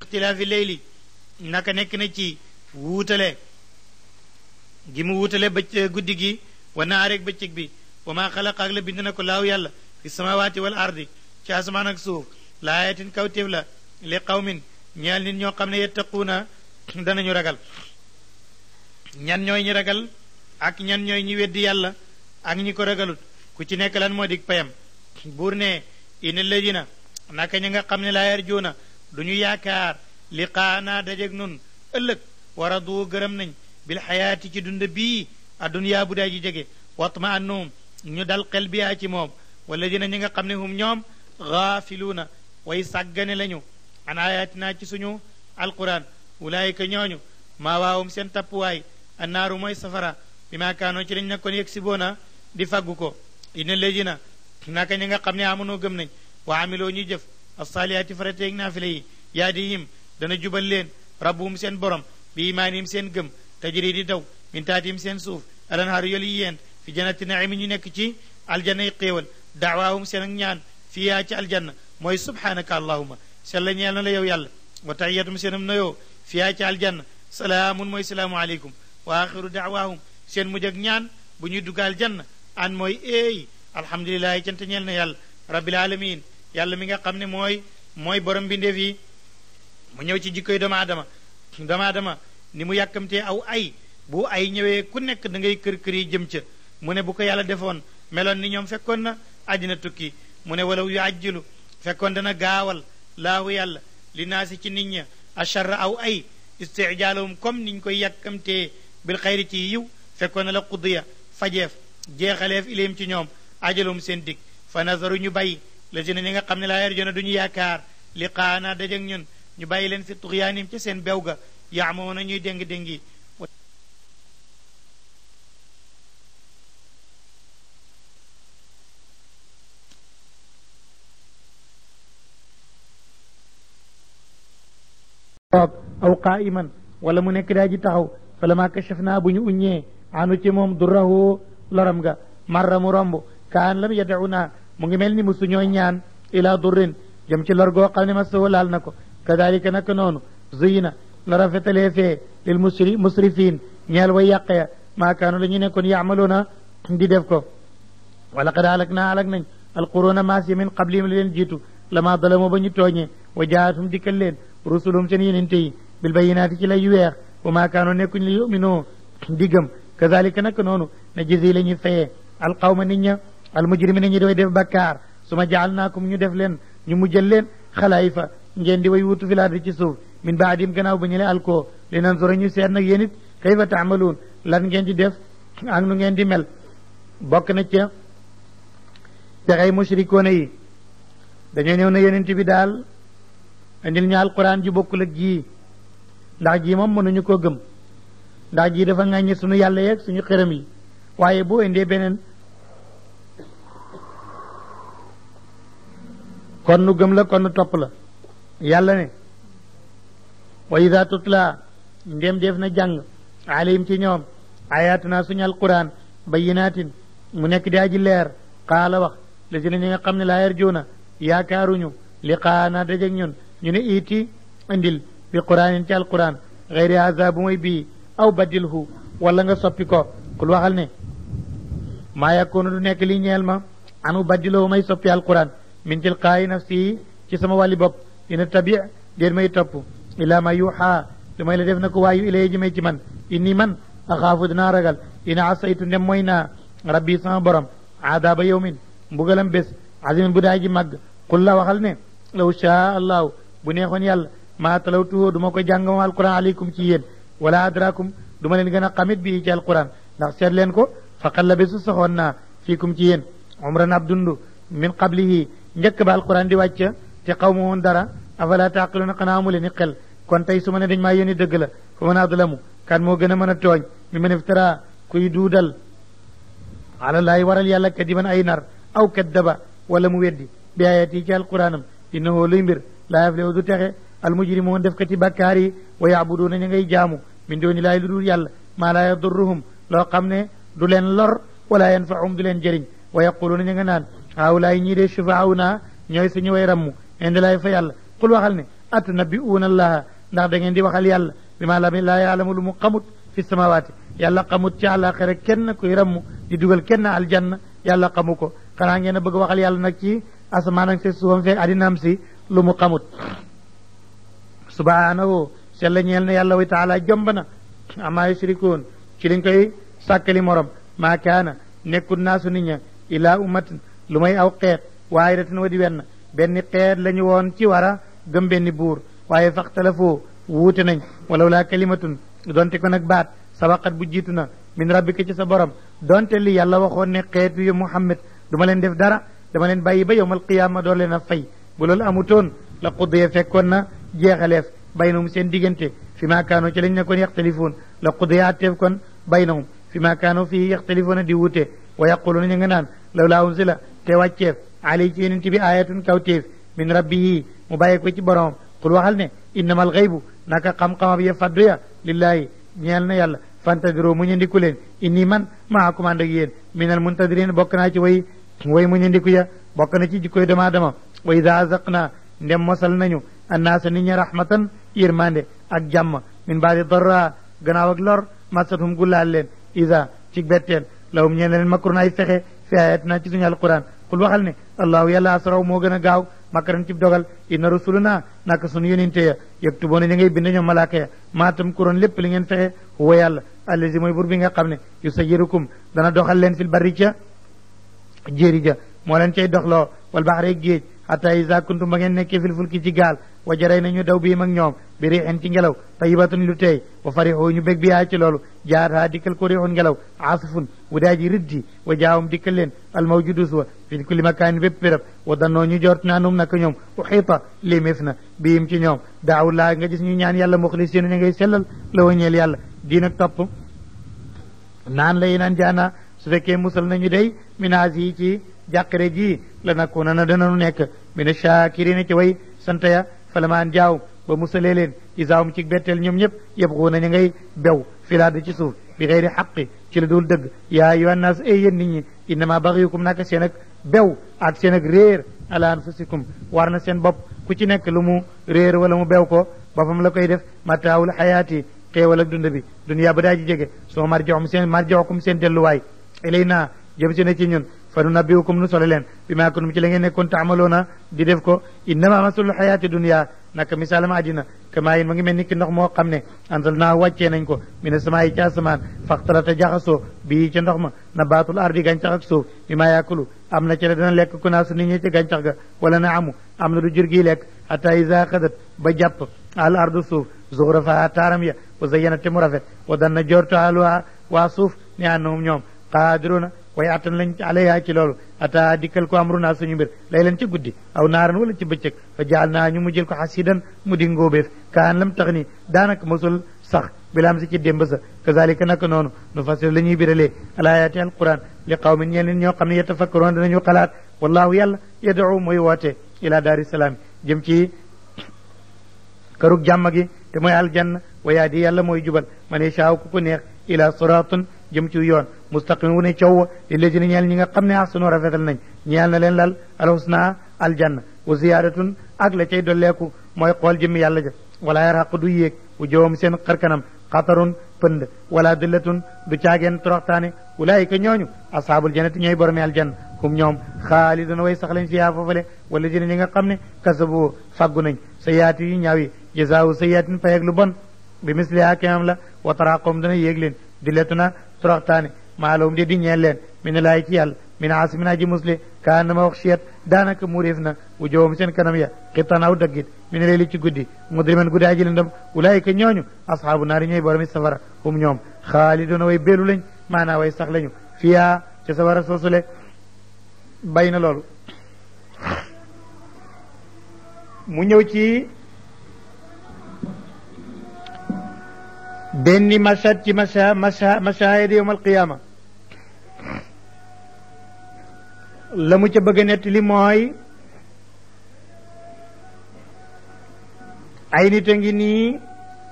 ixtilaafi leyli naka nekk na ci wuutale gi mu wuutale bëcc guddi gi wa naareeg bëccëg bi wa maa xalaqa ak la bind na ko laaw yàlla fi samawaati wal ardi ci asamaan ak suuf laayatin kawtéef la li qawmin ñeel nit ñoo xam ne yettaquuna danañu ragal ñan ñooy ñi ragal ak ñan ñooy ñi weddi yàlla ak ñi ko ragalut ku ci nekk lan moo dig payam buur ne ina ladina naka ñi nga xam ne laa yarjuuna du ñu yaakaar liqaana dajeg nun ëllëg wara du gërëm nañ bil xayaati ci dund bii adduniyaa bu daa ji jege watma annum ñu dal xel biyaa ci moom wala dina ñi nga xam ne hum ñoom gaafiluuna way sàggane lañu an ayatina ci suñu alquran ulaayika ñooñu maa waawum seen tappuwaay annaaru mooy safara bi maa kaanoo ci lañ nekkoon yegg si boona di faggu ko ina ladina naka ñi nga xam ne amonoo gëm nañ wa amiloo ñuy jëf assaaliyaati farateeg naafile yi yaadihim dana jubal leen rabbuhum seen borom bi imaanihim seen gëm tajri di daw min taatihim seen suuf alanhaaru yolu yi yéen fi jannati naimi ñu nekk ci aljanna yi xéewal daawaahum seen ak ñaan fiyaa ci aljanna mooy subhanaka allahuma sella ñeel na la yow yàlla wa tahiyatum seenam nayoo fiyaa ci aljanna salaamun mooy salaamu aleykum wa axiru daawaahum seen mujj ak ñaan bu ñuy dugg aljanna an mooy eey alhamdulilahi cant ñeel na yàlla rabbil alamin yàlla mi nga xam ne mooy mooy borom bindeef yi mu ñëw ci jikkoy doomu aadama doomu aadama ni mu yàkkamtee aw ay bu ay ñëwee ku nekk da ngay kër kër yi jëm ca mu ne bu ko yàlla defoon meloon ni ñoom fekkoon na àddina tukki mu ne walaw yu ajjilu fekkoon dana gaawal laahu yàlla li naasi ci nit ña acharra aw ay istijaalahum comme niñ koy yàkkamtee bil xayri ci yiw fekkoon na la qudiya fajeef jeexaleef ilayhim ci ñoom ajalum seen dig fa nazaru ñu bàyyi la si ne ñi nga xam ne laa yarjuna duñu yaakaar liqaana dajeg ñun ñu bàyyi leen fi tuxyaanim ca seen bew ga yaamoona ñuy déng déngi toog aw qaa'iman wala mu nekk daa ji taxaw falama kashafna bu ñu uññee anu ci moom durrahu loram ga marra mu romb kaan lam yad'una mu ngi mel ni musu ñooy ñaan ila durrin jëm ci lor goo xam ne ma soo laal na ko kadalika naka noonu zuyina la rafetalee fee lil musri musrifin ñeel way yàq ya maa kaanu la ñu nekkoon yaamaluuna di def ko wala qad alak naa alak nañ alquruna maas yi min qablihim li leen jiitu lama dalamoo ba ñu tooñee wa jaatum dikkal leen rusulum seen yenente yi bil bayinaati ci lay yu weex wa maa kaanu nekkuñ li yuminoo di gëm kazalika naka noonu na jisi la ñuy fayee alqawma nit ña almujrimina ñi doy def bakkaar su ma jaal naakum ñu def leen ñu mujjal leen xalaayifa ngeen di way wutu fi laardi ci suuf min baadim gannaaw ba ñu le alkoo li nan sora ñu seet nag yéen it kayfa taamaluun lan ngeen di def ak nu ngeen di mel bokk na ca pexey mushrikoona yi dañoo ñëw na yenent bi daal indil ñu alquran ji bokkul ak jii ndax jii moom mënuñu koo gëm ndax jii dafa ŋàññi suñu yàlla yeeg suñu xërëm yi waaye boo indee beneen kon nu gëm la kon nu topp la yàlla ne wa ida tutla ndem def na jàng alayhim ci ñoom ayatuna suñu alquran bayinatin mu nekk di aji leer qaala wax la si na ñi nga xam ne laa yarjuuna yaakaaruñu liqaana dajeg ñun ñu ne iiti indil bi quraanin ci alquran xeyri haza bu mooy bii aw badilhu wala nga soppi ko kul waxal ne maa yakunu du nekk li ñeel ma anu badiloo may soppi alquran min tilqaayi nafsi ci sama wàlli bopp ina tabi déen may topp ila ma yuuxa lu may la def na ko waayu ilay ji may ci man inni man axaafu dinaa ragal ina asaytu ndem mooy naa rabbi sama borom aadaaba yawmin mbugalam bés azimin bu daa ji màgg qul la waxal ne law shaa allahu bu neexoon yàlla maa talawtuhu du ma ko jàng moom alquran aleykum ci yéen wala adrakum du ma leen gën a xamit bii ci alquran ndax seet leen ko faqad la bésu saxoon naa fiikum ci yéen umran ab dund min qablihi njëkk ba alquran di wàcc te xaw ma woon dara afala taqiluna xanaa amu leen ni xel kon tey su ma ne dañ maa yónni dëgg la fa man adlamu kan moo gën a mën a tooñ mi man iftara kuy duudal ala laay waral yàlla kadiban ay nar aw kaddaba wala mu weddi bi ayati ci alquranam innahu luy mbir laa yaflihu du texe almujrimoon def kati bakkaar yi wa yaabuduuna ña ngay jaamu min dooni laay lu dul yàlla maa laa yadurruhum loo xam ne du leen lor wala yanfaahum du leen jëriñ wa yaquluuna ña nga naan haawulaay ñii de shufaawuna ñooy suñu way rammu indi laay fa yàlla qul waxal ne atunabbi'uuna allaha ndax da ngeen di waxal yàlla bi ma la laa yaalamu lu mu xamut fi samawaati yàlla xamut ci àllaaxira kenn kuy rammu di dugal kenn aljanna yàlla xamu ko xanaa ngeen a bëgg waxal yàlla nag ci asamaan ak si suufam fekk addinaam si lu mu xamut subhaanahu sella ñeel na yàlla wa taala jomb na amaa yushrikuun ci liñ koy sàkkali morom maa kaana nekkul naasu nit ña ilaa ummatin lu may aw xeet waahidatin wa di wenn benn xeet la ñu woon ci war a gëm benn buur waaye faxtalafoo wuute nañ walaw laa kalimatun donte ko nag baat sabaqat bu jiitu na min rabbika ci sa borom donte li yàlla waxoon ne xeet yu muhammad du ma leen def dara dama leen bàyyi ba yowmal qiyaama door leen a fay bu loolu amutoon la quddee fekkoon na jeexaleef baynahum seen diggante fi maa kaanoo ci lañ nekkoon yaxtalifuun la quddee atteef kon baynahum fi maa kaanoo fii yaxtalifuuna di wuute wa yaquluuna ñu nga naan law laa unsila te wàcceef alay ci yonent bi ayatun kawteef min rabbihi mu bàyyi ko ci boromam qul waxal ne innama al xaybu naka xam-xamab ya faddu ya lillaahi ñeel na yàlla fantadiru mu ñandiku leen inni man maakum ànd ak yéen minal muntadirin bokk naa ci way way mu ñandiku ya bokk na ci jikkoy dama dama wa ida azaqna ndem mosal nañu annaasa nit ña rahmatan yërmande ak jàmm min baadi darra gannaaw ak lor masatum gullaal leen ida ci betteel lawum ñeen leen makrun ay fexe fi ayatina ci suñu alquran qul waxal ne allahu yàlla asraw moo gën a gaaw makaran ci dogal inna rusuluna naka sunu yonente ya yaktuboona ña ngay bind ñoom malaaka ya maatam kuroon lépp li ngeen fexe huwa yàlla allazi mooy bur bi nga xam ne yusayirukum dana doxal leen fil barri ca jéeri ja moo leen cay doxloo wal baxre géej xata isa kuntum ba ngeen nekkee fil fulki ci gaal wa jaray nañu daw bii mag ñoom bi riixin ci ngelaw tayibatun lu teey wa farixu ñu bég bi yaa ci loolu jaar haa dikkal ko riixun ngelaw asfun wu daa ji riddi wa jaawum dikkal leen almawjudus wa fi kulli makaanin bépp béréb wa dannoo ñu jort naa num naka ñoom uxiita liméef na biim ci ñoom daaw laa nga gis ñu ñaan yàlla muxlisiina ñu ngay sellal la wañeel yàlla diin ak topp naan lay naan jaana su fekkee musal nañu day minaas yi ci jàqare ji la nakuna na dananu nekk mina shaakirina ci way sant ya falamaan jaaw ba musalee leen isaawum ci betteel ñoom ñëpp yëpp xuu na ñu ngay bew filaada ci suuf bi xeyri xaqi ci la dul dëgg yaa ayyuha nnaas ay yéen nit ñi innama baxiyukum naka seen ak bew ak seen ak réer ala anfusikum war na seen bopp ku ci nekk lu mu réer wala mu bew ko boppam la koy def mataawul xayaati xéewal ak dund bi duniyaa ba daa ji jege soo marjoxum seen marjoxukum seen delluwaay ilay naa jëm si na ci ñun fa nu nabbiukum nu sole leen bi maa kuntum ci la ngeen nekkoon taamaloona di def ko innama masalul xayaati dunia naka misaalama àddina kamaa yin ma ngi mel ni ki ndox moo xam ne ansal naa wàccee nañ ko mi ne samaa yi ci asamaan faxtalata jaxasoo bii ca ndox ma nabaatul ardi gàncax ak suuf bi maa yaakulu am na ci la dana lekk ku naa su nit ñi ci gàncax ga wala na amu am na du jur gi lekk hatta isa xadat ba jàpp al ardu suuf zuxrafa taaram ya wa zayyana te mu rafet wa danna jortu aluha waa suuf ne annahum ñoom qaadiruna waaye attan lañ alayha ci loolu ata dikkal ko amruna suñu mbir lay leen ci guddi aw naaran wala ci bëccëg fa jaal naa ñu mu jël ko xasidan mu di ngóobeef kaan lam tax ni daanaka mosul sax bilaam si ci démb sa kazalika naka noonu nu fasir la ñuy biralee alayaati alquran li qawmin ñeel ñoo xam ne yatafakkaroon danañu xalaat wallahu yàlla yad'u mooy woote ila daari salaam jëm ci kërug jàmm gi te mooy aljanna wa yaadi yàlla mooy jubal man yashaaw ku ko neex ila siraatun jëm ci yoon mustaqim wu ne coow li lajina ñeel ñi nga xam ne ahsanu rafetal nañ ñeel na leen lal alhusna aljanna wa ziyaadatun ak la cay dolleeku mooy xool jëmmi yàlla ja wala yaraqu du yéeg wu jowam seen xarkanam xatarun pënd wala dillatun du caageen toroxtaane ulaayika ñooñu ashaabul jannati ñooy boromi aljanna hum ñoom xaaliduna way sax lañ fiyaa foofale wala jina ñi nga xam ne kasabu faggu nañ sa yaati yu ñaaw yi jazaawu sa yaatin fayeg lu bon bi misliha kemam la wa taraqoom dana yéeg leen dillatuna toroxtaane maalowum de di ñeel leen mi ne laay ci yàlla min aasimin aji musle kaan na ma wax chiyat daanaka muréef na wu jowam seen kanam ya xittan aw daggit mi ne leeli ci guddi mudriman guddi aji lëndëm ulaayika ñooñu asxaabu naari ñooy boromi safara hum ñoom xaaliduna way beelu lañ maanaa way sax lañu fiyaa ca safara soosule bay na loolu mu ñëw ci benn mashad ci masha masha mashahid yowm alqiyama la mu ca bëgg a nett li mooy ay nit a ngi nii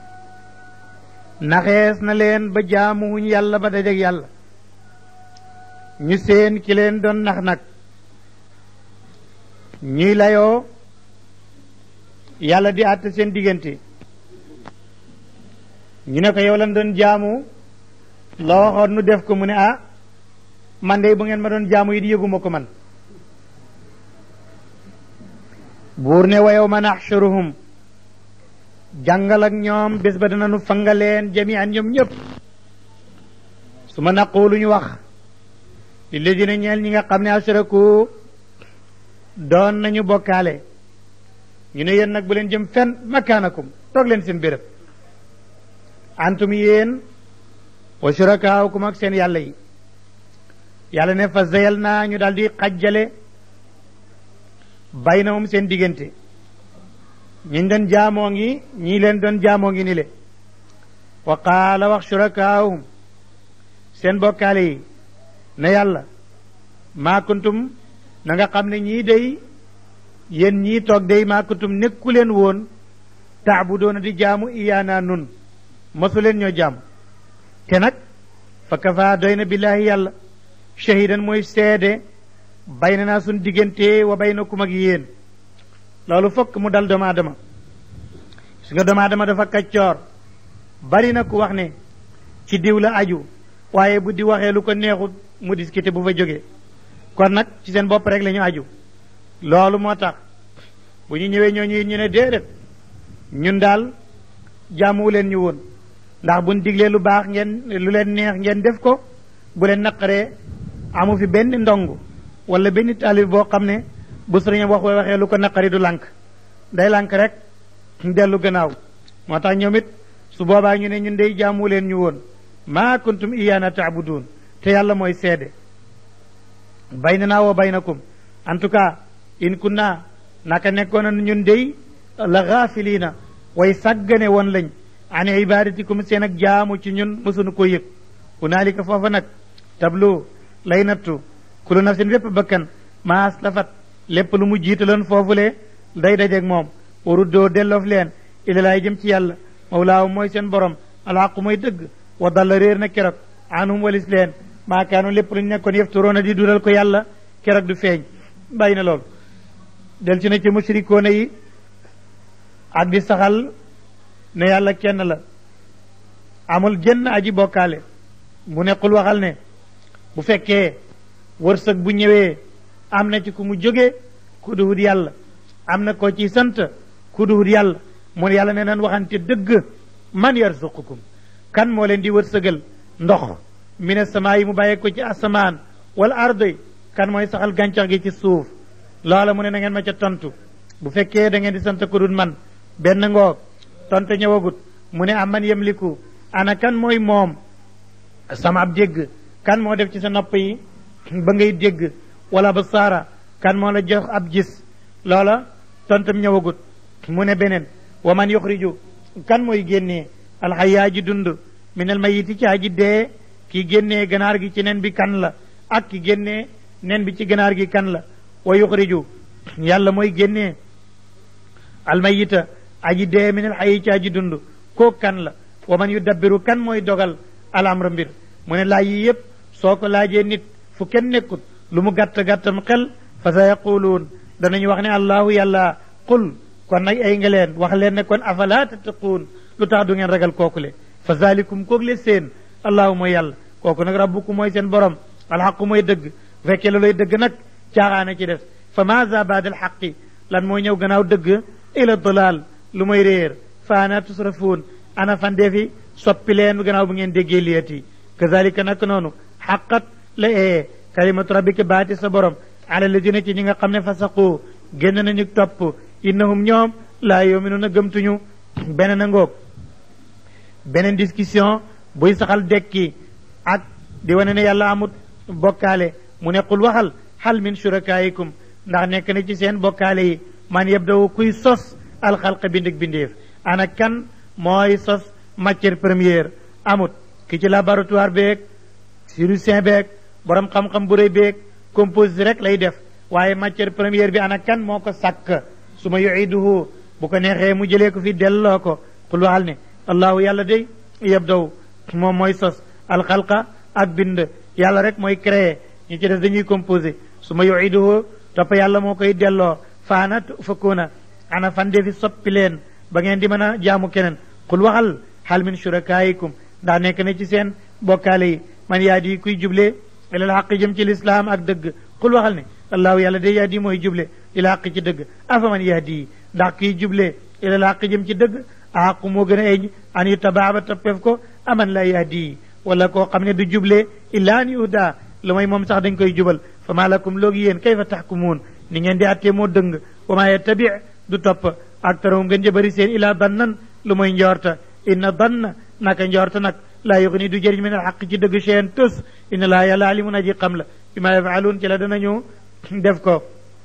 naxees na leen ba jaamuwuñ yàlla ba dajeg yàlla ñu seen ki leen doon nax nag ñuy layoo yàlla di àtte seen diggante ñu ne ko yow lan doon jaamu la waxoon nu def ko mu ne ah man de bu ngeen ma doon jaamu yi di yëguma ko man buur ne wa yawma naxshuruhum jàngal ak ñoom bés ba dana nu fangaleen jami'an ñoom ñëpp su ma naqulu ñu wax lilladina ñeel ñi nga xam ne ashraku doon nañu bokkaale ñu ne yéen nag bu leen jëm fenn makaanakum toog leen seen béréb antum yéen wa shurakaawukum ak seen yàlla yi yàlla ne fa zeyal naa ñu daal di xajjale baynahum seen diggante ñiñ doon jaamoo ngi ñii leen doon jaamoo ngi ni le wa qaala wax shurakaawum seen bokkaale yi ne yàlla maa kuntum na nga xam ne ñii day yéen ñii toog day maa kuntum nekku leen woon taabudoona di jaamu iyaana nun mosu leen ñoo jaamu te nag fa kafa doy na billaahi yàlla shahidan mooy seede bay na naa suñ diggante wa baynakum ak yéen loolu fokk mu dal doomu aadama su nga doomu aadama dafa kaccoor bari na ku wax ne ci diw la aju waaye bu di waxee lu ko neexut mu discuter bu fa jógee kon nag ci seen bopp rek la ñu aju loolu moo tax bu ñu ñëwee ñooñu ñu ne déedéet ñun daal jaamuwu leen ñu woon ndax buñ diglee lu baax ngeen lu leen neex ngeen def ko bu leen naqaree amu fi benn ndong wala benn taalib boo xam ne bu sëriñam wax waxee lu ko naqari du lànk day lànk rek dellu gannaaw moo tax ñoom it su boobaa ñu ne ñun day jaamu leen ñu woon maa kuntum iyaana taabudun te yàlla mooy seede baynanaa wa baynakum en tout cas in kunna naka nekkoon ñun day la gaafiliina way sàggane woon lañ an ibadatikum seen ak jaamu ci ñun mësunu ko yëg hunaalika foofa nag tablu lay nattu kulu nafsin bépp bakkan maas lafat lépp lu mu jiitaloon foofule day dajeeg moom waruddoo delloof leen ilalaay jëm ci yàlla mawlaahu mooy seen borom alxaqu mooy dëgg wa dalla réer na keroog anhum walis leen maakaanu lépp lu ñu nekkoon yefturoona di dural ko yàlla keroog du feeñ bàyyi na loolu del ci na ci mushrikoona yi ak di saxal ne yàlla kenn la amul jenn aji bokkaale mu nekkul waxal ne bu fekkee wërsëg bu ñëwee am na ci ku mu jóge ku duhut yàlla am na ko ci sant ku duhut yàlla mu yàlla ne nan waxante dëgg man yarzuqukum kan moo leen di wërsëgal ndox mine samaa yi mu bàyyee ko ci asamaan wala ardoy kan mooy saxal gàncax gi ci suuf loola mu ne na ngeen ma ca tontu bu fekkee da ngeen di sant ku dul man benn ngoog tontu ñëwagut mu ne am man yemliku ana kan mooy moom sama ab dégg kan moo def ci sa nopp yi ba ngay dégg wala ba saara kan moo la jox ab gis loola tontam ñëwagut mu ne beneen wa man yuxriju kan mooy génnee alxayaa ji dund minal mayiti ci aji dee ki génnee ganaar gi ci nen bi kan la ak ki génnee nen bi ci ganaar gi kan la wa yuxriju yàlla mooy génnee almayita aji dee minal xayi ci aji dund koo kan la wa man yudabbiru kan mooy dogal alamra mbir mu ne laaj yi yépp soo ko laajee nit fu kenn nekkut lu mu gàtt gàttam xel fa sa yaquluun danañu wax ne allahu yàlla qul kon nag ay nga leen wax leen ne kon afala tattaquun lu tax du ngeen ragal kooku le fa zalikum koog le seen allahu mooy yàlla kooku nag rabbukum mooy seen borom alxaqu mooy dëgg bu fekkee looloy dëgg nag caaxaana ci des fa maza baada alxaqi lan mooy ñëw gannaaw dëgg ila dalal lu mooy réer fa ana tusrafuun ana fandeefi soppi leen gannaaw bu ngeen déggee liyati kazalika nag noonu xaqat la ee kalimatu rabbika baati sa borom ala ladina ci ñi nga xam ne fasaqu génn nañu topp innahum ñoom laa yuminuuna gëmtuñu beneen a ngoog beneen discussion buy saxal dekki ak di wane ne yàlla amut bokkaale mu ne qul waxal hal min shurakaikum ndax nekk na ci seen bokkaale yi man yabdawu kuy sos alxalqa bind ak bindeef ana kan mooy sos matière première amut ki ci laboratoire beeg chirurgien beeg borom xam-xam bu rëy beeg composite rek lay def waaye matière première bi ana kan moo ko sàkk su ma yuiduhu bu ko neexee mu jëlee ko fi delloo ko qul waxal ne allahu yàlla day yabdaw moom mooy sos alxalqa ak bind yàlla rek mooy créé ñu ci def dañuy composé su ma yuiduhu topp yàlla moo koy delloo faana fakkuuna ana fande fi soppi leen ba ngeen di mën a jaamu keneen xul waxal hal min shurakaayikum ndax nekk na ci seen bokkaale yi man yaa di kuy juble ilal xaq jëm ci lislaam ak dëgg xul waxal ne allahu yàlla de yaa di mooy juble ila xaq ci dëgg afa man yaa di ndax kuy juble ilal xaq jëm ci dëgg aqu moo gën a eñ an yu tabaaba toppeef ko aman la yaa di wala koo xam ne du juble illa an yuhda lu may moom sax dañ koy jubal fa maa lakum loogi yéen kayfa taxkumuun ni ngeen di attee moo dëng wa maa yattabi du topp ak tarawum ngeen jëbëri seen ilaa dannan lu mooy njorta inna danna naka njorta nag laa yuxni du jëriñ min al xaq ci dëgg cheen tus inna laa yàlla alimun aji xam la bi ma yafaluun ci la danañu def ko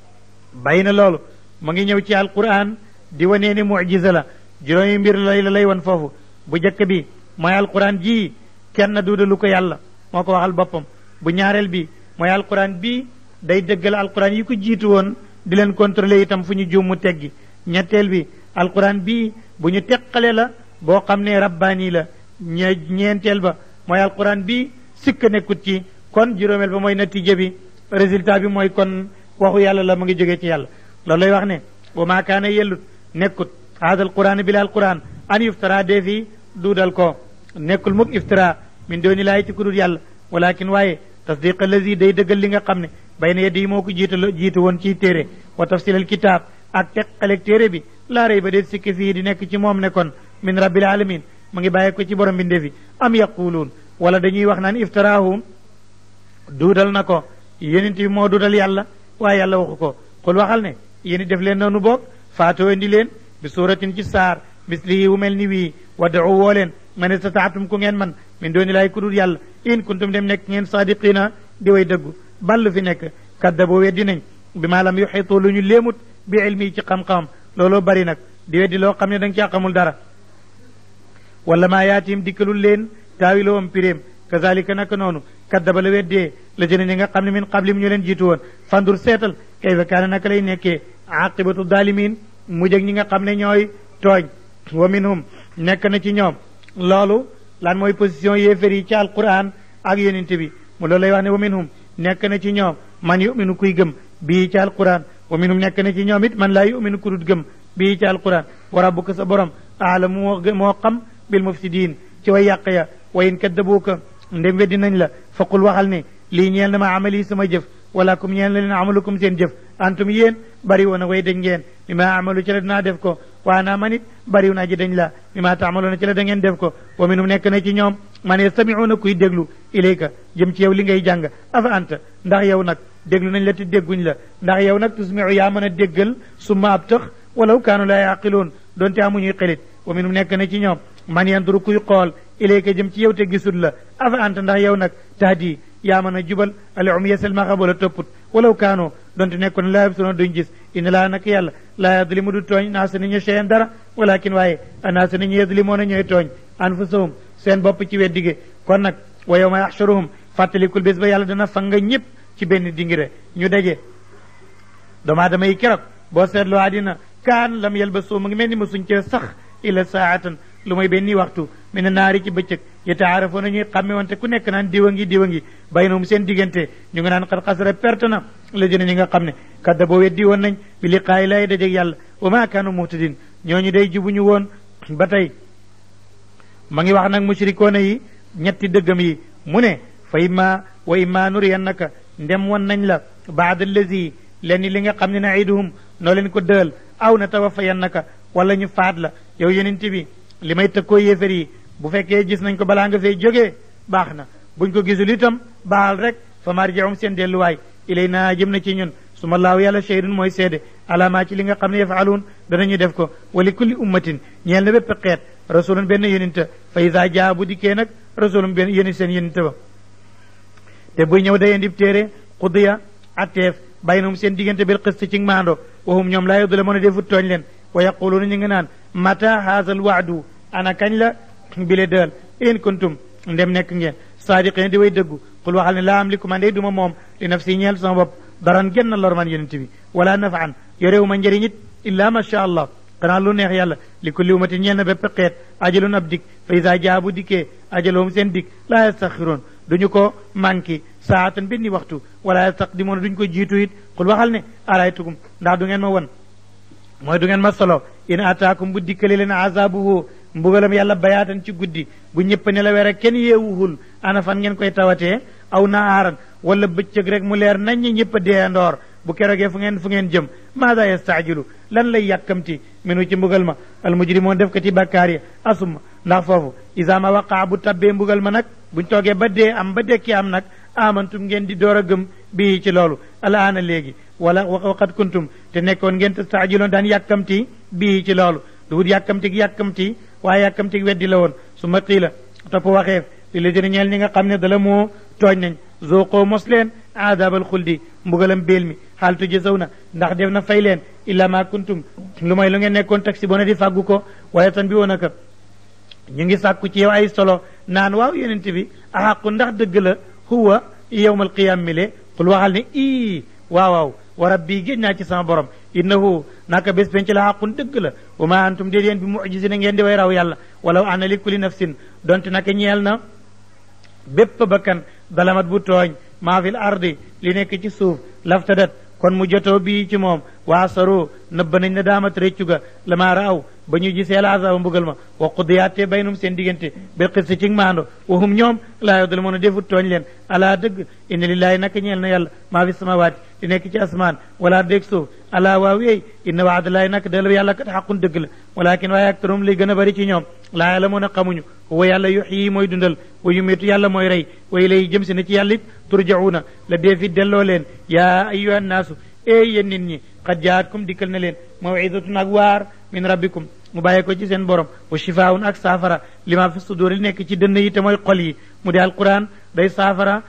bàyyi na loolu mu ngi ñëw ci alquran di wanee ni mujiza la juróomi mbir lay la lay wan foofu bu njëkk bi mooy alquran ji kenn duudalu ko yàlla moo ko waxal boppam bu ñaareel bi mooy alquran bi day dëggal alquran yi ko jiitu woon di leen contrôler itam fu ñu juum mu teggi ñetteel bi alquran bi bu ñu teqale la boo xam ne rabbaani la ñe ñeenteel ba mooy alquran bi sikk nekkut ci kon juróomeel ba mooy natiija bi résultat bi mooy kon waxu yàlla la mu ngi jógee ci yàlla loolu lay wax ne wa maa kaana yellut nekkut haada alquran bi la alquran an yuftara dee fi duudal ko nekkul mukk iftira min dooni laay ci kudul yàlla walakin waaye tasdiq allazi day dëggal li nga xam ne bay na yeddi yi moo ko jiitu jiitu woon ciy téere wa tafsil al kitaab ak teqaleeg téere bi laa rey ba déet sikki fii di nekk ci moom ne kon min rabbil alamin mu ngi bàyyi ko ci borom bi ndefi am yaquluun wala dañuy wax naan iftaraahu duudal na ko yonent bi moo duudal yàlla waaye yàlla waxu ko xul waxal ne yéen def leen noonu boog faatoo indi leen bi suuratin ci saar mislihi wu mel ni wii wad'u woo leen man istataatum ku ngeen man min dooni laay ku dul yàlla in kuntum dem nekk ngeen saadiqina di way dëggu ballu fi nekk kaddaboo weddi nañ bi maa lam yuxitu lu ñu léemut bi ilmi ci xam-xamam looloo bari nag di weddi loo xam ne da nga caa xamul dara wala maa yaatim dikkalul leen taawiloo am piréem kazalika naka noonu kaddaba la weddee la jëne ñi nga xam ne min qablim ñu leen jiitu woon fandur seetal kayfa kaana naka lay nekkee aqibatu dalimin mujj ak ñi nga xam ne ñooy tooñ wa minhum nekk na ci ñoom loolu lan mooy position yéefér yi ci alquran ak yonente bi mu loolu lay wax ne wa minhum nekk na ci ñoom man yuminu kuy gëm bii ci alquran wa minhum nekk na ci ñoom it man laa yuminu ku dut gëm bii ci alquran wa rabbuka sa borom aalamu moo moo xam bil mufsidin ci way yàq ya wa in kaddabuuka ndem weddi nañ la faqul waxal ne lii ñeel na ma amali sama jëf wala kum ñeel na leen amalukum seen jëf antum yéen bari woon a way dañ ngeen mi ma amalu ci la dinaa def ko waa naa man it bariw naa ji dañ la mi ma taamaloona ci la da ngeen def ko wa minhum nekk na ci ñoom man yastamiuuna kuy déglu ilayka jëm ci yow li ngay jàng afa anta ndax yow nag déglu nañ la te dégguñ la ndax yow nag tusmiu yaa mën a déggal summa ab tëx walaw kaanu laa yaqiloon doonte amuñuy xelit wa minhum nekk na ci ñoom man yanduru kuy xool ilayka jëm ci yow te gisul la afa anta ndax yow nag tahdi yaa mën a jubal al umya selmaxa wala topput walaw kaanoo donte nekkoon laa yabsuna duñ gis inna laa nak yàlla laa yadlimu du tooñ naasa ni ñu cheyan dara walakin waaye anaasa ni ñu yadlimoona ñooy tooñ anfusahum seen bopp ci weddige kon nag wa yawma yaxshuruhum fàttalikul bés ba yàlla dana fanga ñëpp ci benn dingire ñu daje doomu aadama yi keroog boo seetloo àddina kaan lam yalbasu mu ngi mel ni mosuñ cee sax illa saatan lu mooy benn waxtu mi ne naari ci bëccëg yataarafoona ñuy xàmme wante ku nekk naan diwa ngi diwa ngi baynahum seen diggante ñu ngi naan xat xasara perte na la jëne ñi nga xam ne kadda boo weddi woon nañ bi liqaayi lay dajeg yàlla wa ma kaanu muhtadin ñooñu day jubuñu woon ba tey ma ngi wax nag mushrikoona yi ñetti dëggam yi mu ne fa imma wa imma nuriyannaka ndem won nañ la baada allazi lenn li nga xam ne naiduhum noo leen ko dëal aw na tawaffayannaka wala ñu faat la yow yonent bi li may tëkkoo yéefar yi bu fekkee gis nañ ko balaa nga fay jógee baax na buñ ko gisul itam baal rek fa marji'um seen delluwaay ilay naa jëm na ci ñun su ma laaw yàlla shahidun mooy seede alaamaa ci li nga xam ne yafaluun danañu def ko wa li kulli ummatin ñeel na bépp xeet rasulun benn yonent fa isa jaa bu dikkee nag rasulun benn yonent seen yonent ba te buy ñëw day indi téere xudiya atteef baynahum seen diggante bil qist ci maando wahum ñoom laa yudlamuuna defut tooñ leen wa yaquluuna ñu ngi naan mata haazal waadu ana kañ la bile dëal in kuntum ndem nekk ngeen saadiqin di way dëggu xul waxal ne laa am li ku man day duma moom li nafsi ñeel sama bopp daran genn lor man yonent bi wala nafaan yorewu ma njëriñ it illa ma sha allah xanaa lu neex yàlla li kulli umatin ñeel na bépp xeet ajalun ab dik fa isa jaa bu dikkee ajalahum seen dik laa yastaxiroon duñu ko manqué saatan benn waxtu wala yastaqdimoon duñu ko jiitu it xul waxal ne araytukum ndax du ngeen ma won mooy du ngeen ma solo in ataakum bu dikkale leen azabuhu mbugalam yàlla bayaatan ci guddi bu ñëpp ne la were kenn yeewuhul ana fan ngeen koy tawatee aw naaran wala bëccëg rek mu leer nañ ñi ñëpp a dee ndoor bu kerogee fu ngeen fu ngeen jëm maada yastaajilu lan lay yàkkamti minu ci mbugal ma al mujrimoon def ko ci bàkkaar yi asuma ndax foofu isa ma waqaa bu tabbee mbugal ma nag buñ toogee ba dee am ba dekki am nag amantum ngeen di door a gëm bii ci loolu alaana léegi wala waqad kuntum te nekkoon ngeen tastaajiloon daan yàkkamti bii ci loolu du wut yàkkamti yàkkamti waaye yàkkamti weddi la woon su ma qiila topp waxeef li la dina ñeel ñi nga xam ne dala moo tooñ nañ zooqoo mos leen aadaabal xuldi mbugalam béel mi xaal tujzaw na ndax def na fay leen illa ma kuntum lu may lu ngeen nekkoon taxi bona di fàggu ko waaye tan bi woon aka ñu ngi sàkku ci yow ay solo naan waaw yonent bi axaqu ndax dëgg la huwa yowmal qiyam mi le xul waxal ne ii waaw waaw wa rabbi géej naa ci sama borom innahu naka bés penc la xaqun dëgg la wa ma antum déet yéen bi mujisina ngeen di way raw yàlla walaw ana li kulli nafsin donte naka ñeel na bépp bakkan dalamat bu tooñ maa fil ardi li nekk ci suuf laftadat kon mu jotoo bii ci moom waa saro nëbba nañ na daamat réccu ga la maa raaw ba ñu gisee la azaba mbugal ma wa qudiyaate baynum seen diggante bil qisti ci maando wa hum ñoom laa yow dala mën a defut tooñ leen alaa dëgg inna lillahi naka ñeel na yàlla maa fi samawaati li nekk ci asmaan wala dégg suuf alaa waaw yeey inna waadalaay naka dala yàlla kat xaqun dëgg la walakin waaye aktarum li gën a bari ci ñoom laa yàlla mën a xamuñu wa yàlla yuxyi mooy dundal wa yumiitu yàlla mooy rey wa ilay jëm si na ci yàlla it turjauna la dee fi delloo leen yaa ayuha nnaasu ee yéen nit ñi qad jaatkum dikkal na leen mawidatun ak waar min rabbikum mu bàyyee ko ci seen borom wa shifaun ak saafara lima fi sudur li nekk ci dënn yi te mooy xol yi mu di alquran day saafara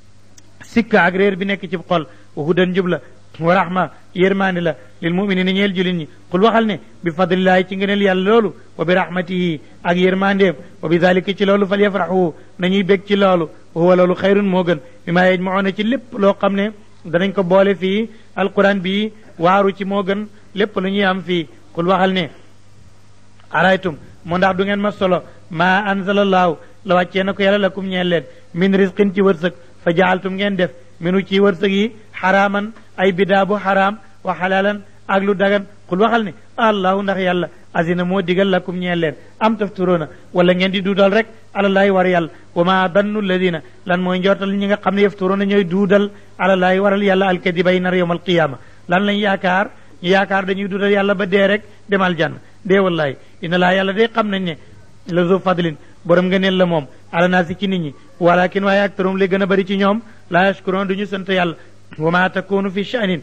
sikka ak réer bi nekk ci xol wa hudan njub la wa rahma yërmaande la lil muminina ñeel julin ñi qul waxal ne bi fadlillahi ci ngëneel yàlla loolu wa bi rahmatihi ak yërmaandeem wa bi dalika ci loolu fal yafraxu nañuy bég ci loolu wa huwa loolu xayrun moo gën bi maa yajmauna ci lépp loo xam ne danañ ko boole fii alquran bi waaru ci moo gën lépp lu ñuy am fii qul waxal ne araytum moo ndax du ngeen ma solo maa anzalallahu la wàccee na ko yàlla lakum ñeel leen min risqin ci wërsëg fa jaaltum ngeen def minu ci wërsëg yi xaraaman ay bidaa bu xaraam wa xalaalan ak lu dagan xul waxal ne allahu ndax yàlla azina moo digal lakum ñeel leen am tafturoona wala ngeen di duudal rek alalaahi war yàlla wa ma dannu alladina lan mooy njortal ñi nga xam ne yafturoona ñooy duudal alalaahi waral yàlla alkadiba yi nar yowm alqiyama lan lañ yaakaar ñu yaakaar dañuy duudal yàlla ba dee rek demal jann dee wallahi inna laa yàlla day xam nañ ne la zo fadlin borom nga neel la moom ala naa si ci nit ñi walakin waaye aktarum li gën a bëri ci ñoom laa yashkuroon du ñu sant yàlla wa ma takunu fi sha'nin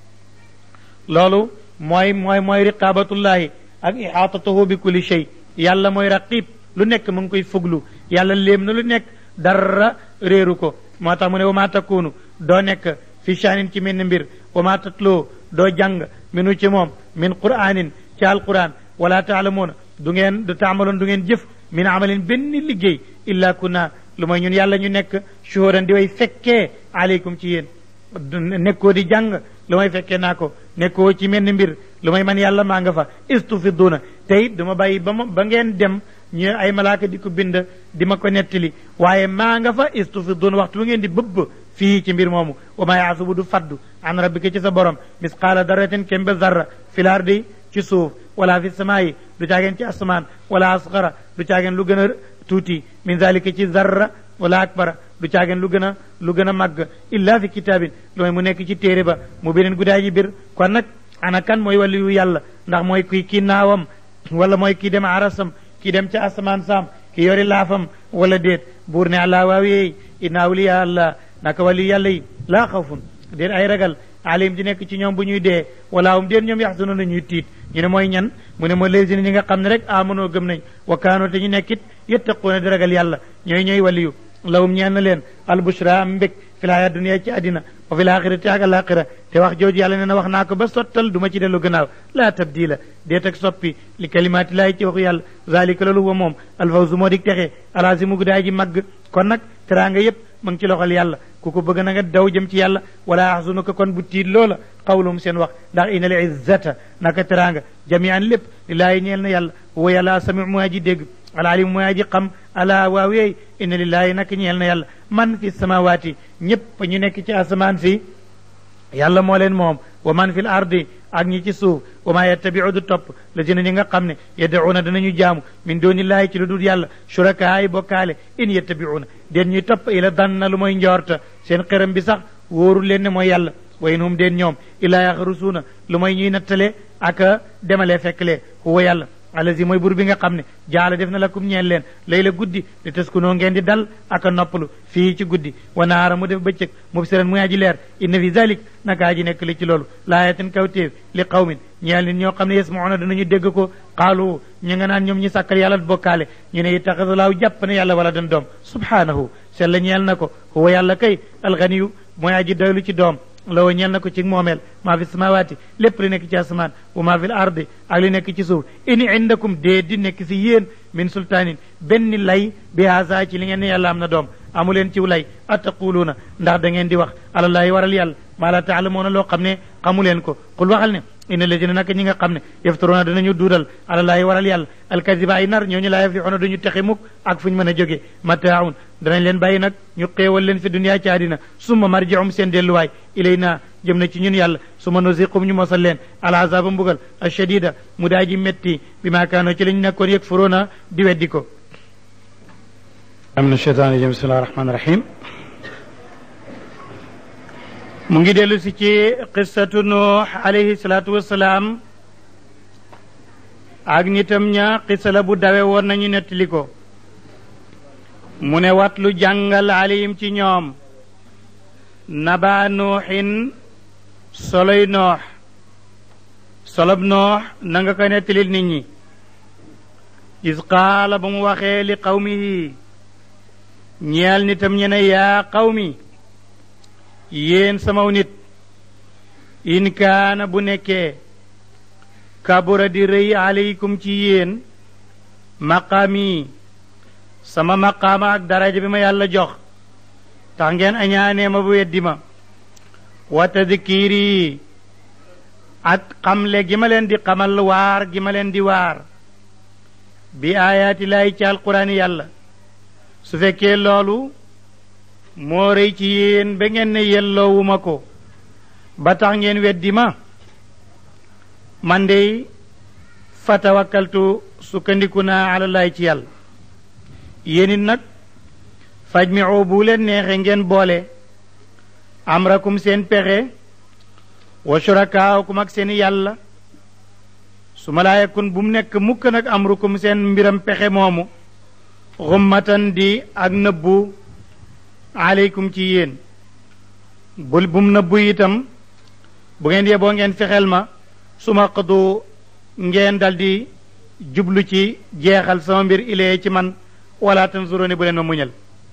loolu mooy mooy mooy riqabatullahi ak ihaatatuhu bi kulli shay yàlla mooy raqib lu nekk mu ngi koy fuglu yàlla léem na lu nekk dara réeru ko moo tax mu ne wa ma takunu doo nekk fi sha'nin ci menn mbir wa ma tatloo doo jàng minu ci moom min qur'anin ci alquran wala taalamuuna du ngeen du taamaloon du ngeen jëf min amalin benn liggéey illa kunna lu mooy ñun yàlla ñu nekk shuhudan di way fekkee aleykum ci yéen nekkoo di jàng lu may fekkee naa ko nekkoo ci menn mbir lu may man yàlla maa nga fa istufiduna te it du ma bàyyi ba ma ba ngeen dem ñu ay malaaka di ko bind di ma ko nettali waaye maa nga fa istufiduna waxtu bu ngeen di bëbb fii ci mbir moomu wa maa yaasubu du faddu an rabbika ci sa borom misqaala daratin kembe zarra fil ardi ci suuf wala fi samaayi du caageen ci asmaan wala asgara du caageen lu gën a tuuti min zalika ci zarra wala akbara du caageen lu gën a lu gën a màgg illa fi kitaabin lu may mu nekk ci téere ba mu beneen guddaay ji bir kon nag ana kan mooy waliyu yàlla ndax mooy kii kii naawam wala mooy kii dem arasam kii dem ca asamaan saam ki yori laafam wala déet buur ne allah waawiyeey inna awliya allah naka waliyu yàlla yi laa xawfun déet ay ragal alim di nekk ci ñoom bu ñuy dee wala hum déet ñoom yaxsunu na ñuy tiit ñu ne mooy ñan mu ne mooy léegi ñi nga xam ne rek amanoo gëm nañ wa kaanoo te ñu nekkit yettaquuna di ragal yàlla ñooy ñooy waliyu lawum ñeen na leen albushra am mbég fi laaya dunia ci àddina wa fi laaxirati ak alaxira te wax jooju yàlla nee na wax naa ko ba sottal du ma ci dellu gannaaw laa tabdila déet ak soppi li kalimaati laay ci waxu yàlla zalika loolu wa moom alfawzu moo di texe alazimu gudaay ji màgg kon nag teraanga yépp mu ngi ci loxol yàlla ku ko bëgg na nga daw jëm ci yàlla wala axzunuka kon bu tiit loola qawlum seen wax ndax inal izzata naka teraanga jamian lépp lillaahi ñeel na yàlla wa yàlla sami mu aji dégg alalim mu aji xam ala waaweey inna lillahi naka ñeel na yàlla man fi samawaati ñépp ñu nekk ci asamaan si yàlla moo leen moom wa man fi l ardi ak ñi ci suuf wa maa yattabiu du topp la dina ñi nga xam ne yad'uuna danañu jaamu min doonillaahi ci lu dul yàlla shurakaa yi bokkaale in yattabiuuna den ñuy topp ila danna lu mooy njoorta seen xëram bi sax wóorul leen ne mooy yàlla wa in hum den ñoom illaa yaxrusuuna lu mooy ñuy nattale ak demalee fekklee huwa yàlla alazi mooy bur bi nga xam ne jaala def na lakum ñeel leen lay la guddi li taskunoo ngeen di dal ak a noppalu fii ci guddi wa naara mu def bëccëg mubsiran muy aji leer inna fi zalik naka aji nekk li ci loolu laayatin kawtéef li qawmin ñeel nit ñoo xam ne yasmauna danañu dégg ko qaalu ñu nga naan ñoom ñi sàkkal yàlla bokkaale ñu ne ittaxadalaahu jàpp ne yàlla wala dan doom subhanahu sella ñeel na ko huwa yàlla kay alganiyu mooy aji doylu ci doom lawo ñeel na ko ci moomeel maa fi samawaati lépp li nekk ci asamaan wa maa fi l ardi ak li nekk ci suuf in indakum dee di nekk si yéen min sultaanin benn lay bi haasa ci li ngeen ne yàlla am na doom amu leen ciw lay attaquluuna ndax da ngeen di wax alallaahi waral yàlla maa la taalamuuna loo xam ne xamu leen ko qul waxal ne inna ladina naka ñi nga xam ne yaftaruuna danañu duudal alallaahi waral yàlla alkadiba ay nar ñooñu laa yaflixuuna duñu texe mukk ak fu ñu mën a jóge mataaun danañ leen bàyyi nag ñu xéewal leen fi duniyaa ci àddina summa marjium seen delluwaay ilayna jëm na ci ñun yàlla summa nuziqum ñu mosal leen alazaba mbugal ashadida mu daa ji metti bi maa kaanoo ci lañ nekkoon yëg furoona di weddi ko am na cheytaan rajim bismillahi rahmaani rahim mu ngi dellu si ci qissatu nuux alayhi salaatu wassalaam ak nitam ña qissa la bu dawe woon nañu nettali ko mu ne wat lu jàngal alayhim ci ñoom naba nuuxin soloy noox solob noox na nga ko nettalil nit ñi is qaala ba mu waxee li qawmihi ñeel nitam ñe ne yaa qawmi yéen samaw nit in kaana bu nekkee kabura di rëy aleykum ci yéen maqaami sama maqaama ak daraja bi ma yàlla jox tax ngeen añaanee ma bu weddi ma wa tadkiiri ak xamle gi ma leen di xamal waar gi ma leen di waar bi aayaati laay ci alquraan yàlla su fekkee loolu moo rëy ci yéen ba ngeen ne yelloowuma ko ba tax ngeen weddi ma man dey fa tawakkaltu sukkandiku naa alalaay ci yàlla yéen it nag faj mi oo bu leen neexe ngeen boole amrakum seen pexe wa shurakaakum ak seen yàlla su ma laa yakun bu mu nekk mukk nag amrukum seen mbiram pexe moomu xummatan di ak nëbbu aleykum ci yéen bul bum nëbbu itam bu ngeen yeboo ngeen fexeel ma su ma xadu ngeen daldi jublu ci jeexal sama mbir ilee ci man wala tanzuruni bu leen ma muñal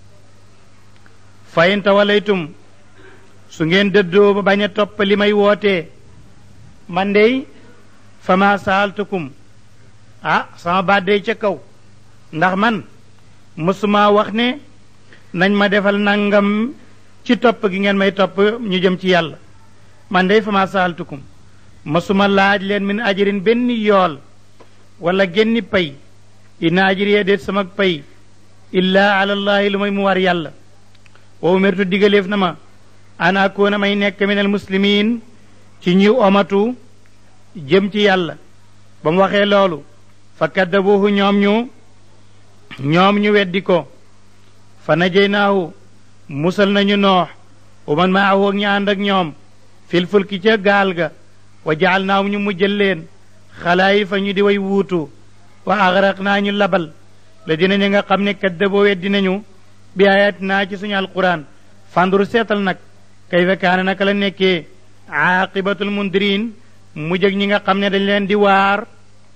fa in tawalaytum su ngeen dëddoo ba bañ a topp li may wootee man dey fa ma saaltukum ah sama baat day ca kaw ndax man mësuma wax ne nañ ma defal nangam ci topp gi ngeen may topp ñu jëm ci yàlla man dey fa ma saaltukum mësuma laaj leen min ajirin benn yool wala genni pay ina ajiriya déet sama pay illaa alallahi lu may mu war yàlla wa umirtu digaleef na ma an akoona may nekk min al muslimin ci ñi omatu jëm ci yàlla ba mu waxee loolu fa kaddabuhu ñoom ñu ñoom ñu weddi ko fa najaynaahu musal nañu noox wa man maahu ak ñi ànd ak ñoom fil fulki ca gaal ga wa jaal naahum ñu mujjal leen xalaayi fa ñu di way wuutu wa agraq naa ñu labal la dina ñi nga xam ne kaddaboo weddi nañu bi ayat naa ci suñu alquran fandur seetal nag kayfa kaana naka la nekkee aaqibatul mundirin mujj ak ñi nga xam ne dañ leen di waar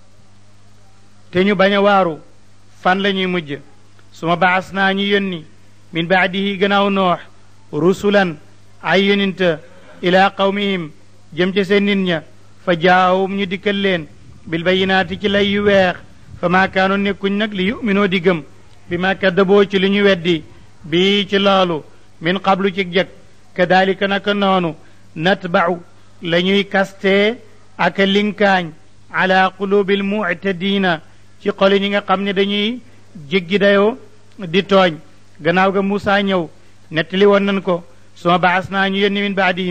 te ñu bañ a waaru fan la ñuy mujj suma baas naa ñu yónni min baadihi gannaaw noox rusulan ay yóninta ila qawmihim jëm ca seen nit ña fa jaawum ñu dikkal leen bil bayinaati ci lay yu weex fa maa kaanu nekkuñ nag li yuminoo di gëm bi ma kaddaboo ci li ñu weddi bii ci loolu min qablu ci jëkk kadalika naka noonu natba'u la ñuy kastee ak linkaañ ala qulubil mu'tadina ci xoli ñi nga xam ne dañuy jéggi dayoo di tooñ gannaaw ga Muusaa ñëw nettali woon nañ ko suma baas naa ñu yónni min baadihim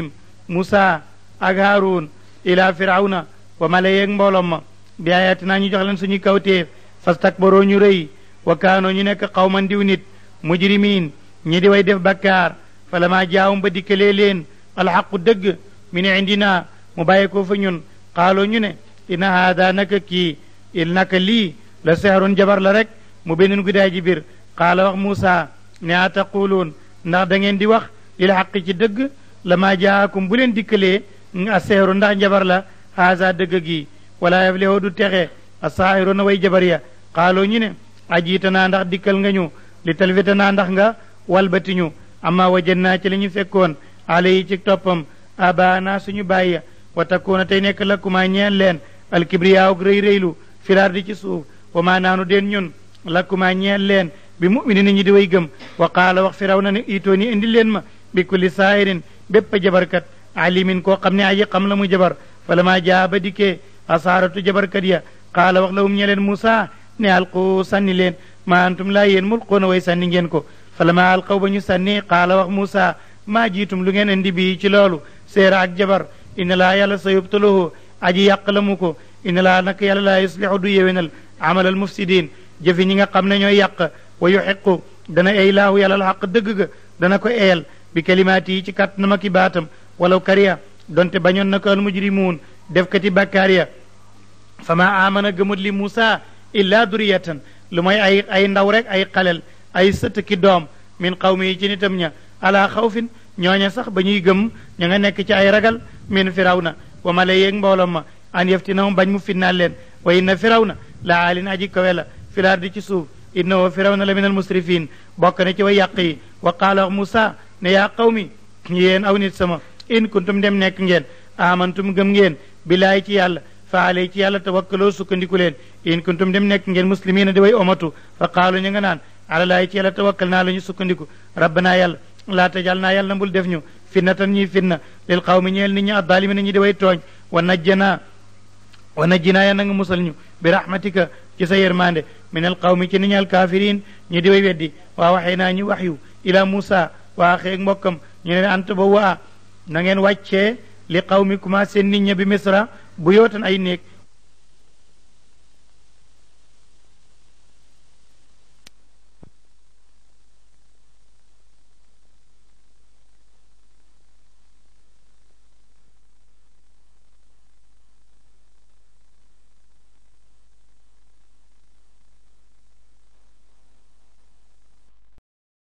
Musa ak Haarun ila firawna wa mala yeeg mboolom ma bi ayatina ñu jox leen suñu kawteef fastakbaroo ñu rëy wa kaanoo ñu nekk xawman diw nit mujrimiin ñi di way def bakkaar falama jaawum ba dikkalee leen alxaqu dëgg min indina mu bàyyi ko fa ñun xaaloo ñu ne inna haada naka kii il naka lii la sehrun jabar la rek mu beneen guddaay ji biir qaala wax Muusa ne a taquluun ndax da ngeen di wax lil xaqi ci dëgg lama jaakum bu leen dikkalee a seeru ndax njabar la haasa dëgg gi wala yaflihu du texe a saahiruuna way jabar ya xaaloo ñu ne ajiita naa ndax dikkal nga ñu li talfita naa ndax nga walbati ñu amma wajan naa ci la ñu fekkoon ale yi ci toppam abaana suñu bàyyi wa takkuuna tey nekk lakkumaa ñeen leen alkibriyaaw rëy rëylu filaar di ci suuf wa maa naanu den ñun lakkumaa ñeen leen bi muminin ñi di way gëm wa qaala wax firaw na ne itoo ni indi leen ma bi kulli saahirin bépp jabarkat alimin koo xam ne aji xam la mu jabar fala maa jaa ba dikkee asaaratu jabarkat ya qaala wax lawum ñe leen Muusa ne alqu sànni leen ma antum laa yéen mulquuna way sànni ngeen ko fala maa alqaw ba ñu sànni qaala wax Muusa maa jiitum lu ngeen indi bii ci loolu seera ak jabar inna laa yàlla sa yubtaluhu aji yàq la mu ko inna laa nak yàlla laa yuslihu du yéwénal amalal mufsidin jëfi ñi nga xam ne ñooy yàq wa yuxiqu dana ey laahu yàlla alxaq dëgg ga dana ko eyal bi kalimaati yi ci kàttanam ak i baatam walaw kariya donte bañoon na ko al mujrimuun defkati bàkkaar ya fa ma amana gëmut li Muusa illa duriyatan lu mooy ay ay ndaw rek ay xalel ay sët ki doom min qawmi yi ci nitam ña ala xawfin ñooña sax ba ñuy gëm ña nga nekk ci ay ragal min firawna wa mala yeeg mbooloom ma an yaftinahum bañ mu finnaal leen wa inna firawna la aalin aji kawe la filaar di ci suuf innahu firawna la min al musrifin bokk na ci way yàq yi wa qaala wax Muusa ne yaa qawmi yéen aw nit sama in kuntum dem nekk ngeen amantum gëm ngeen billaay ci yàlla fa alay ci yàlla tawakkaloo sukkandiku leen in kuntum dem nekk ngeen muslimina di way omatu fa qaalu ñu nga naan ala laay ci yàlla tawakkal naa la ñu sukkandiku rabbana yàlla laa tajal naa yàlla na mbul def ñu finnatan ñuy finna lil qawmi ñeel nit ñi addalimina ñi di way tooñ wa najjana wa najjinaa ya na nga musal ñu bi rahmatika ci sa yërmande min al qawmi ci nit ñi al kafirin ñi di way weddi waa waxee naa ñu wax yu ila Muusa waa xeeg mbokkam ñu ne ant ba waa na ngeen wàccee li qawmi kuma seen nit ña bi misra bu yootan ay néeg